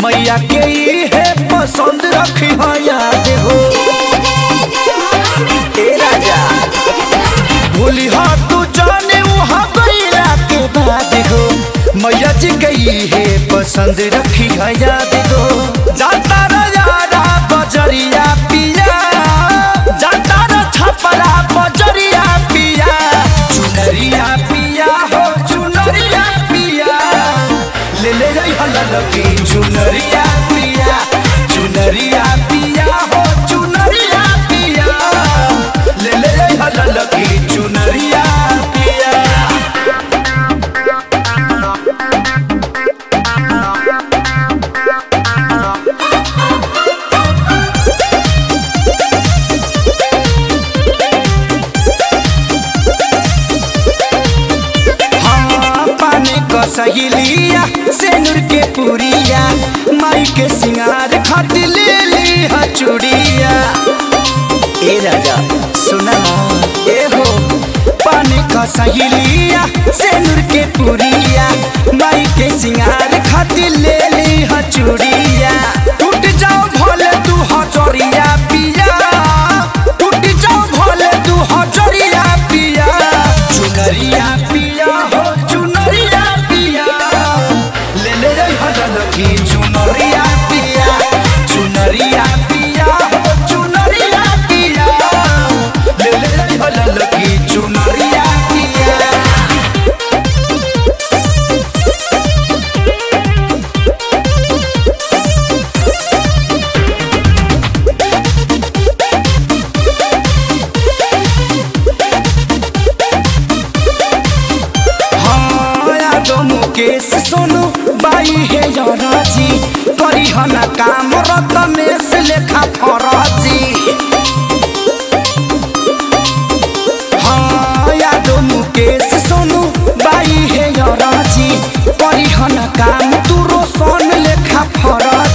मैया के है पसंद रखी हो याद हो ए राजा भूली हो तू जाने वहाँ गईला के बाद हो मैया जी गई है पसंद रखी है याद हो जाता राजा बजरिया पिया जाता र छपरा बजरिया पिया चुनरिया पिया हो चुनरिया पिया ले ले जाई हल्ला की चुनरिया पिया चुनरिया पिया हो चुनरिया पिया ले ले जाई हल्ला की चुनरिया पिया हाँ, पानी क सहेलिया सेनुर के पुरिया माई के सिंगार खातिर ले ली हा चूड़िया ए राजा सुना ना, ए हो पानी क सहेलिया सेनुर के पुरिया माई के सिंगार खातिर ले ली हा चूड़िया टूट जाओ भले तू हजरिया पिया टूट जाओ भले तू हजरिया पिया चुनरिया पिया हो चुनरिया पिया ले ले रे हदल की चुनरिया पिया चुनरिया पिया हो चुनरिया पिया ले ले रे हदल की चुनरिया पिया हाँ, दो मुकेश सोनू बाई है राजी करी हना काम रतनेश लेखा फराजी हाँ यादो मुकेश सोनू बाई है राजी करी हना काम तू रोशन लेखा फराजी